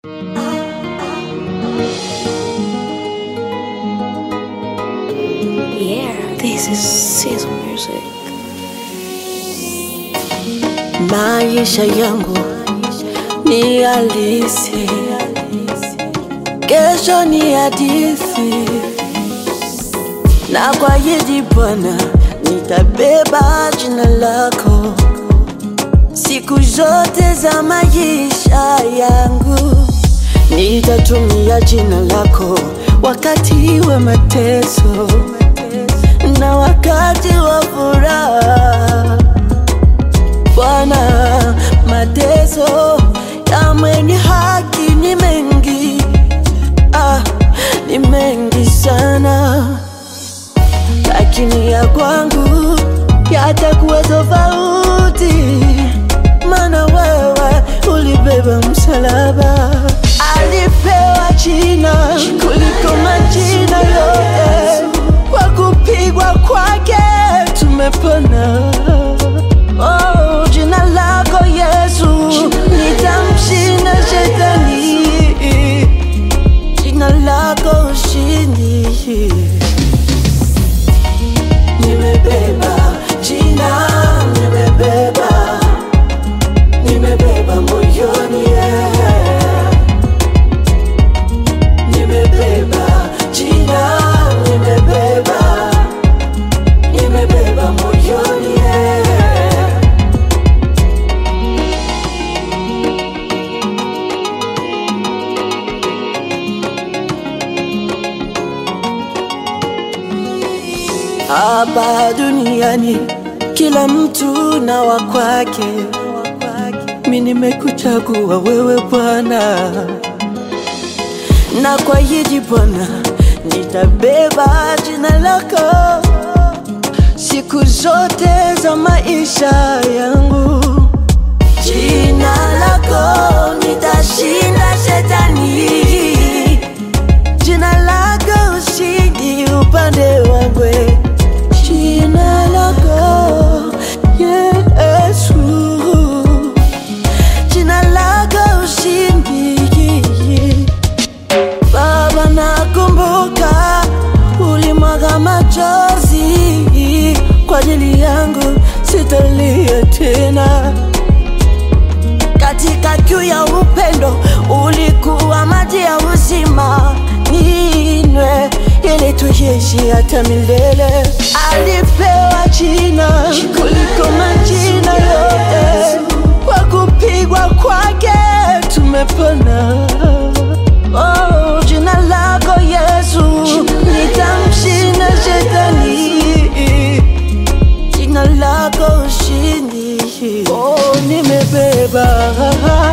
Yeah, this is Sizzle Music. Maisha yangu ni halisi, kesho ni hadithi, na kwa hili Bwana nitabeba jina lako siku zote za maisha yangu, nitatumia jina lako wakati wa mateso na wakati wa furaha. Bwana, mateso ya mwenye haki ni mengi, ah, ni mengi sana, lakini ya kwangu yatakuwa tofauti, maana wewe ulibeba msalaba, alipewa jina kuliko majina yote, kwa kupigwa kwake tumepona. Oh, jina lako Yesu nitamshinda shetani, jina lako ushindi. Nimebeba jina, nimebeba, nimebeba moyoni, yeah. nimebeba jina, nimebeba, nimebeba moyoni, yeah. Hapa duniani kila mtu na wa kwake, mi nimekuchagua wewe Bwana, na kwa hili Bwana nitabeba jina lako siku zote za maisha yangu. Jina lako nitashinda shetani, jina lako ushindi upande wangu, jina lako Yesu, jina lako ushindi. Baba, nakumbuka ulimwaga machozi kwa ajili yangu, sitalia tena katika kiu ya upendo ulikuwa maji ya uzima, ninywe ili tuishi hata milele. Alipewa jina kuliko majina yote, kwa kupigwa kwake tumepona. Oh, jina lako Yesu nitamshinda shetani jina lako ushindi. Oh, nimebeba